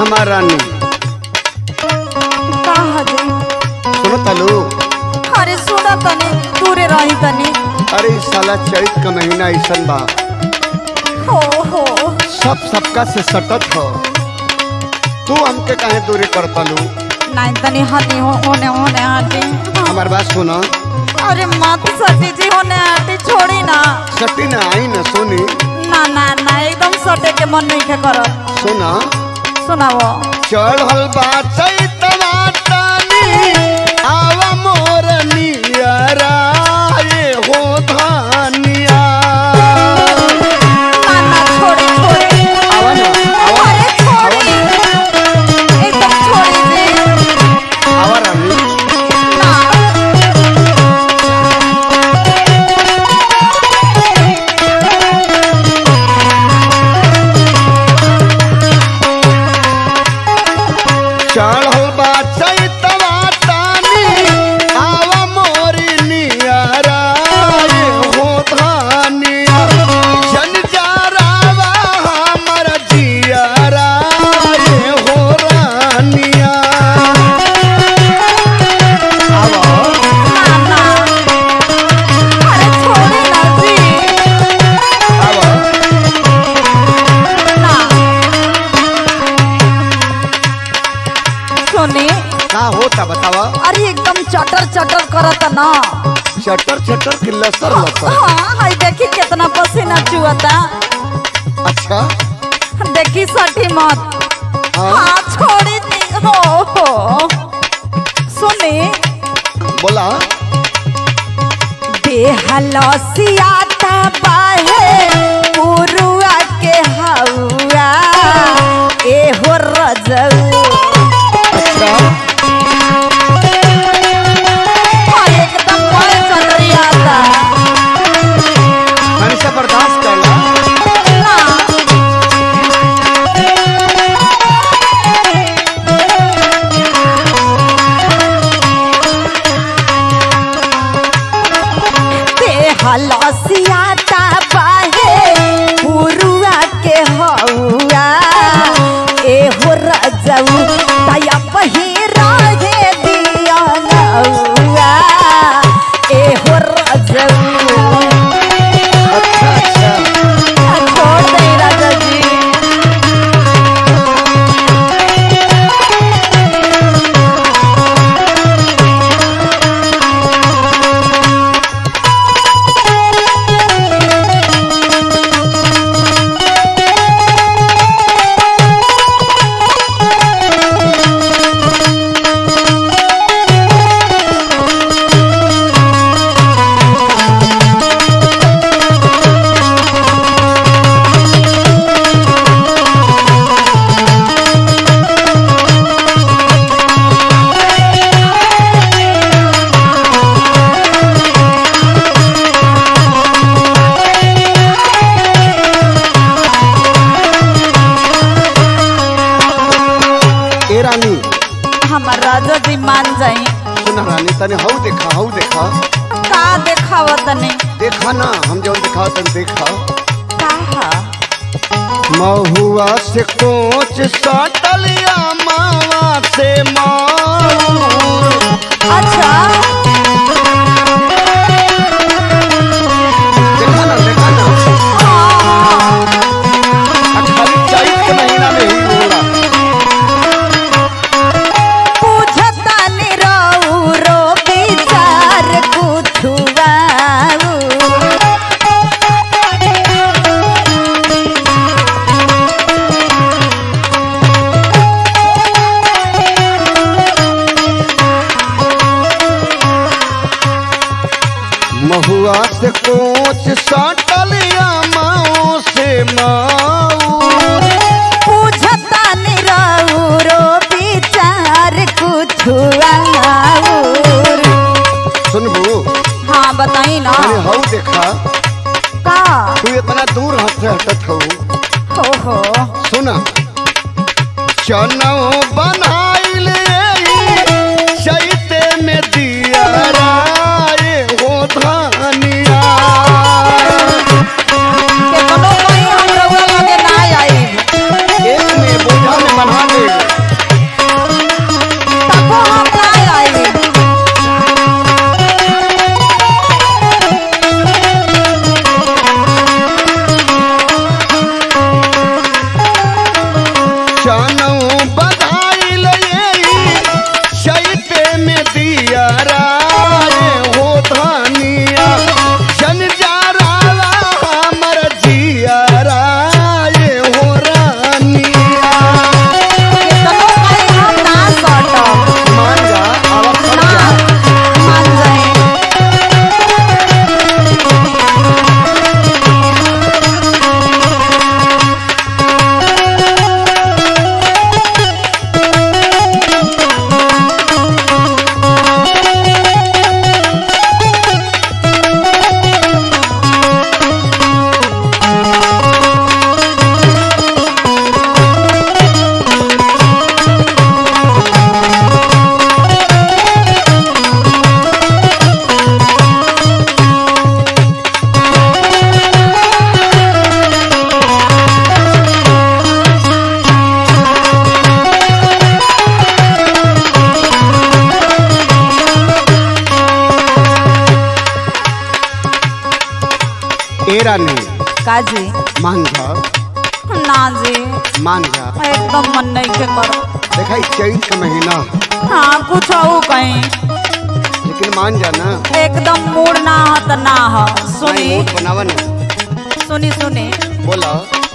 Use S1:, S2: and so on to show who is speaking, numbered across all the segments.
S1: हमार रानी
S2: का हजे
S1: सुनो तलू
S2: अरे सुना तनी दूरे रही तनी
S1: अरे इस साला चैत का महीना ऐसन बा
S2: हो हो
S1: सब सबका से सटत हो तू हमके काहे दूरी कर तलू
S2: नहीं तनी हटी हो होने होने हटी
S1: हमार बात सुनो
S2: अरे मत सटी जी होने हटी छोड़ी ना
S1: सटी ना आई ना सोनी
S2: ना ना ना एकदम सटे के मन नहीं के करो
S1: सुना
S2: सुनाओ
S1: चढ़ल बा चैतवा तानी आवा मोर नियरा ये हो धानिया
S2: ना ना छोड़ी छोड़ी
S1: आवा ना आवा
S2: अरे
S1: आवा
S2: छोड़ी
S1: ना
S2: एकदम छोड़ी जी
S1: आवा रानी
S2: ना
S1: चढ़ल बा चैतवा तानी आवा मोर नियरा ये हो धानिया जन जारावा हमर जियरा ये हो रानिया आवा
S2: ना ना अरे छोड़ी ना जी
S1: आवा
S2: ना सुनी
S1: का होता बतावा
S2: अरे एकदम चटर चटर करत ना
S1: चटर चटर की लसर लसर
S2: हाँ हाय देखी कितना पसीना चुअता
S1: अच्छा
S2: देखी सठी मत
S1: हाँ
S2: हाँ छोड़ी दी हो हो सुनी
S1: बोला
S2: बेहलसियाता बाहे पुरुआ के हौआ एहो रजऊ
S1: अच्छा
S2: हाँ, एकदम बड़ चटरियाता
S1: मैंने से बर्दाश्त करला
S2: ना बेहलसियाता बाहे पुरुआ के हौआ एहो रजऊ तया पहिरा हे दिया नौआ एहो रजऊ
S1: अच्छा अच्छा
S2: छोड़ दे राजा जी
S1: ए रानी
S2: हमार राजा जी मान जाई
S1: सुना रानी तने हऊ देखा हऊ देखा
S2: का देखावत नहीं
S1: देखा ना हम जौन देखा तन देखा
S2: का
S1: महुआ से कोच सटलिया मावा से माऊ
S2: अच्छा
S1: देखा ना देखा ना
S2: हाँ,
S1: आ खाली चैत के महीना में ही होला
S2: पूछता निरऊ रो विचार कुछुआऊ
S1: महुआ से कोच सटलिया माओ से माऊ
S2: पूछता निरऊ रो विचार कुछुआऊ
S1: सुनबू
S2: हाँ बताई ना
S1: तने हऊ देखा
S2: का
S1: तू इतना दूर हट से हटत हऊ
S2: हो हो
S1: सुना चनो बनाइल चैते में दिया राय हो धानिया
S2: के कोनो कोई हम रउआ लगे ना आई
S1: एक में बोझा में बना ले ए रानी
S2: काजी
S1: मान जा
S2: ना जी
S1: मान जा
S2: एकदम मन नहीं के कर
S1: देखा ई चैत का महीना
S2: हाँ कुछ हो कहीं
S1: लेकिन मान जा ना
S2: एकदम मूड ना हो तो ना हो सुनी
S1: नहीं, मूड बनावा ना
S2: सुनी सुनी
S1: बोला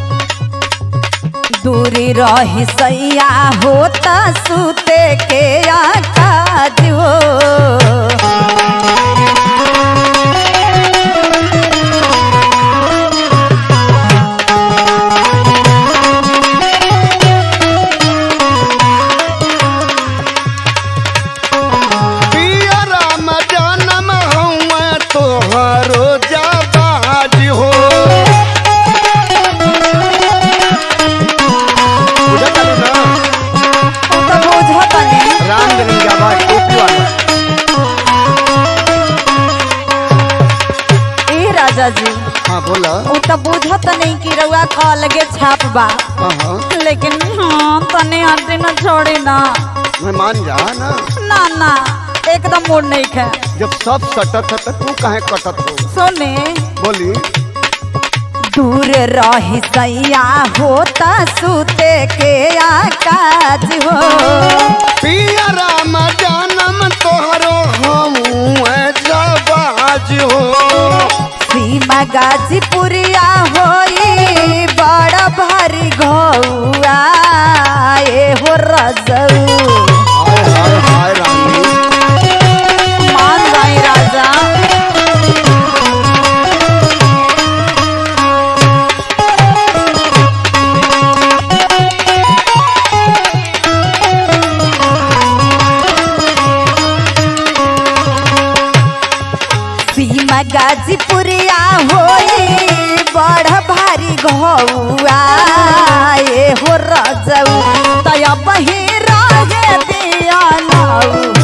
S2: दूरी रही सैया होता सुते के आकाज हो
S1: पिया राम जनम हउआ तोहरो जाबाज हो बुझा चालू ना
S2: उ तो बुझत नहीं
S1: राम जनम जाबाज टोपी वाला
S2: ए राजा जी
S1: हाँ बोला
S2: उ तो बुझत नहीं कि रउआ का लगे छाप बा
S1: हाँ हाँ
S2: लेकिन हाँ तने हटे न छोड़ी ना
S1: मैं मान जा ना
S2: ना ना एकदम मूड नहीं खे
S1: जब सब सटत है तो तू काहे कटत हो
S2: सुने
S1: बोली
S2: दूर रही सैया होता सुते के आकाज हो
S1: पिया राम जनम तोहरो हउआ जाबाज हो
S2: सीमा गाजीपुरिया होई बड़ा भारी घौआ ए हो रजऊ
S1: हाय हाय हाय रानी
S2: मान गई राजा सीमा गाजीपुरिया होई बड़ भारी घौआ ए हो रजऊ तय बही रहे दिया नाऊ